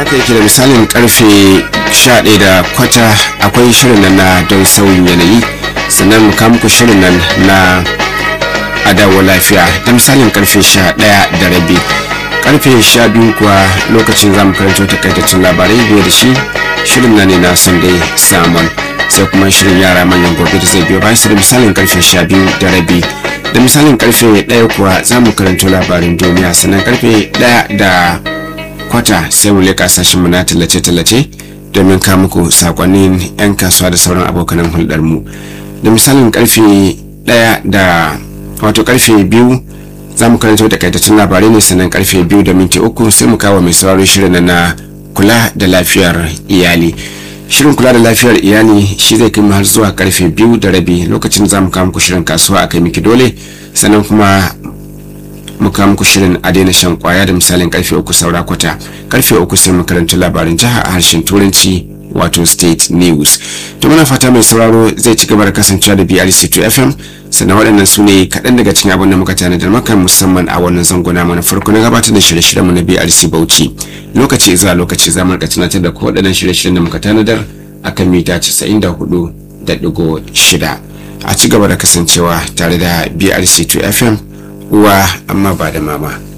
haka yake da misalin karfe 11 da kwata akwai shirin nan na don sauyin yanayi sannan mu kawo muku shirin nan na adawa lafiya da misalin karfe 11 da rabi karfe 12 kuwa lokacin zamu karanto takaitaccen labarai biyu da shi shirin nan ne na sunday salmon sai kuma shirin yara manyan gobe da zai biyo bayan su da misalin karfe 12 da rabi da misalin karfe 1 kuwa za mu karanto labarin duniya sannan karfe 1 da kwata sai mu leƙa sashen mu na tallace-tallace domin ka muku sakonnin 'yan kasuwa da sauran abokanan hulɗar mu da misalin karfe 1 da wato karfe biyu za mu karanto takaitaccen labarai ne sannan karfe biyu da minti uku sai mu kawo mai sauraro shirin na kula da lafiyar iyali shirin kula da lafiyar iyali shi zai kai har zuwa karfe biyu da rabi lokacin za mu kawo muku shirin kasuwa a kai miki dole sannan kuma mu kawo muku shirin a daina shan kwaya da misalin karfe uku saura kwata karfe uku sai mu karanta labarin jiha a harshen turanci wato state news to muna fata mai sauraro zai ci gaba da kasancewa da brc2 fm sannan waɗannan su ne kaɗan daga cikin abin da muka tanadar maka musamman a wannan zangona mana farko na gabatar da shirye-shiryen mu na brc bauchi lokaci zuwa lokaci za mu rika tunatar da ku waɗannan shirye-shiryen da muka tanadar akan mita 94.6 a ci gaba da kasancewa tare da brc2 fm uwa amma ba da mama